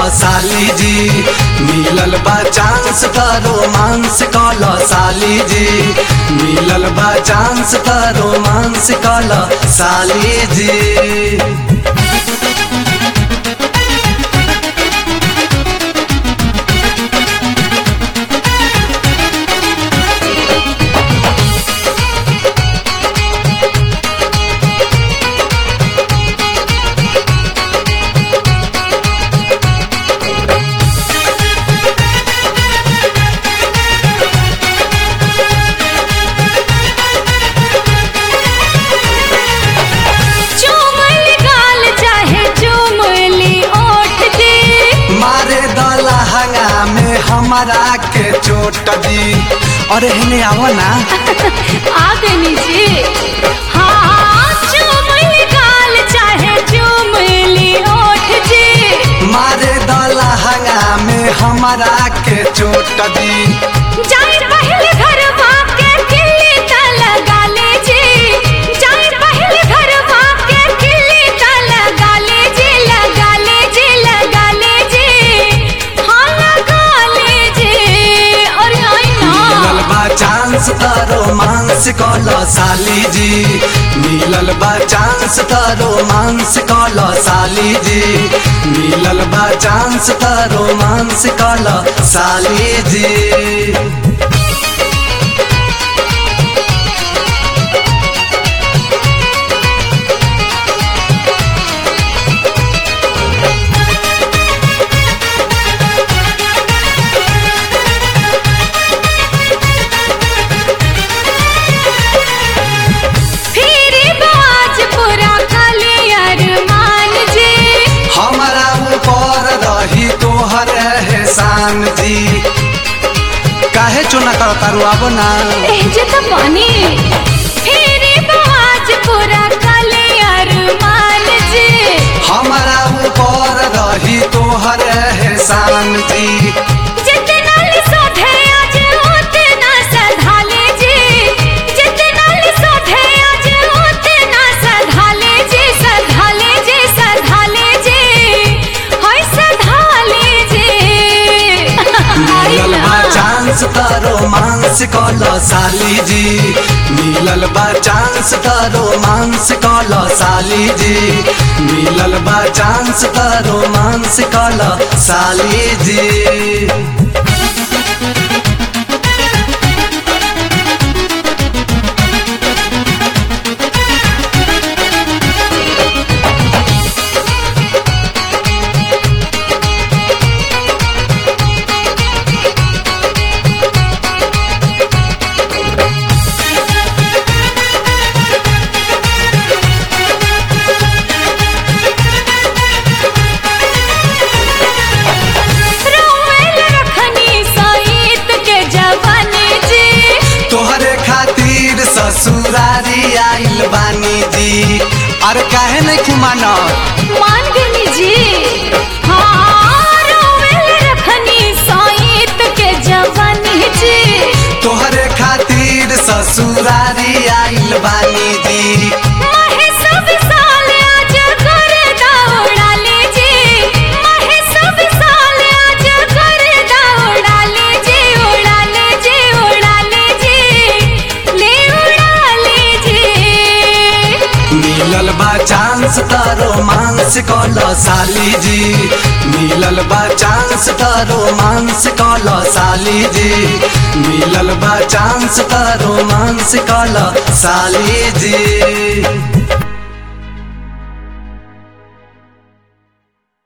साली जी मिलल बा चांस त रोमांस कल साली जी मिलल बा चांस त रोमांस कल साली जी चुमल गाल चाहे चुमली ओठ जी मारे दला हंगा में हमारा के चोट दी अरे हने आओ ना आ गनी जी हाँ चुमल गाल चाहे चुमली ओठ जी मारे दला हंगा में हमारा के चोट दी जाए पहले घर के किल्ली त लगा ले जी जाए पहले घर के किल्ली त लगा ले जी लगा ले जी लगा ले जी हाँ लगा ले जी अरे आई मिलल ना बा चांस त रोमांस कल साली जी मिलल बा चांस त रोमांस कल साली जी मिलल बा चांस त रोमांस कल साली जी फिर बाज पूरा कलियर मान जी हमारा ऊपर रही तोहर एहसान जी काहे चुना कर तारू अब ना एह जे त पानी फिर बाज पूरा कलियर मान जी हमारा ऊपर रही तोहर एहसान जी जितना लिसोधे आज उतना सधाले जी जितना लिसोधे आज उतना सधाले जी सधाले जी सधाले जी हाय सधाले जी मिलल बा चांस त रोमांस कल साली जी मिलल बा चांस त रोमांस कल साली जी मिलल बा चांस त रोमांस कल साली जी रोवेल रखनी सईत के जवानी जी तोहरे खातिर ससुरारी आइल बानी जी अरे काहे नहीं खुमाना मान गनी जी हाँ रोवेल रखनी सईत के जवानी जी तोहरे खातिर ससुरारी आइल बानी जी महे सब साल आज कर दौड़ा ले जी महे सब साल आज कर दौड़ा ले जी उड़ा ले जी उड़ा ले जी ले उड़ा ले जी मिलल बा चांस त रोमांस कल साली जी मिलल बा चांस त रोमांस कल साली जी मिलल बा चांस त रोमांस कल साली जी